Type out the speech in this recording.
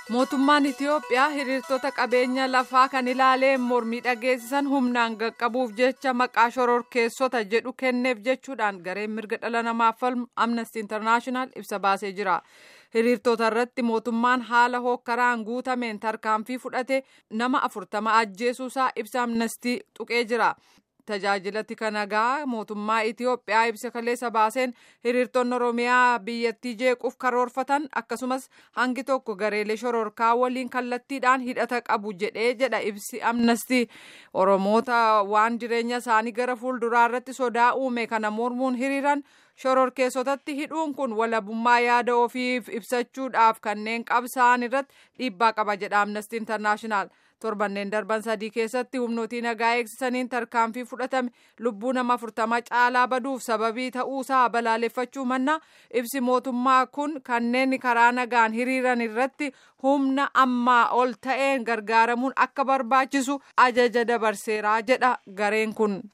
mootummaan itiyoophiyaa hiriirtota qabeenya lafaa kan ilaalee mormii dhageessisan humnaan qaqqabuuf jecha maqaa shororkeessota jedhu kenneef jechuudhaan gareen mirga dhala namaaf falmu amnesty international ibsa baasee jira hiriirtota irratti mootummaan haala hookkaraan guutameen tarkaanfii fudhate nama afurtama ajjeesuusaa ibsa amnestii tuqee jira. tajaajila tika nagaa mootummaa Itiyoophiyaa ibsa kaleessa baaseen hiriirtonni Oromiyaa biyyattii jeequuf karoorfatan akkasumas hangi tokko gareelee shororkaa waliin kallattiidhaan hidhata qabu jedhee jedha ibsi amnestii Oromoota waan jireenya isaanii gara fuulduraa irratti sodaa uume kana mormuun hiriiran shororkeessotatti hidhuun kun walabummaa yaada ofiif ibsachuudhaaf kanneen qabsa'an irratti dhiibbaa qaba jedha amnestii intarnaashinaal. torbanneen darban sadii keessatti humnootii nagaa eegsisaniin tarkaanfii fudhatame lubbuu nama afurtama caalaa baduuf sababii ta'uusaa balaaleffachuu manna ibsi mootummaa kun kanneen karaa nagaan hiriiran irratti humna ammaa ol ta'een gargaaramuun akka barbaachisu ajaja dabarseeraa jedha gareen kun.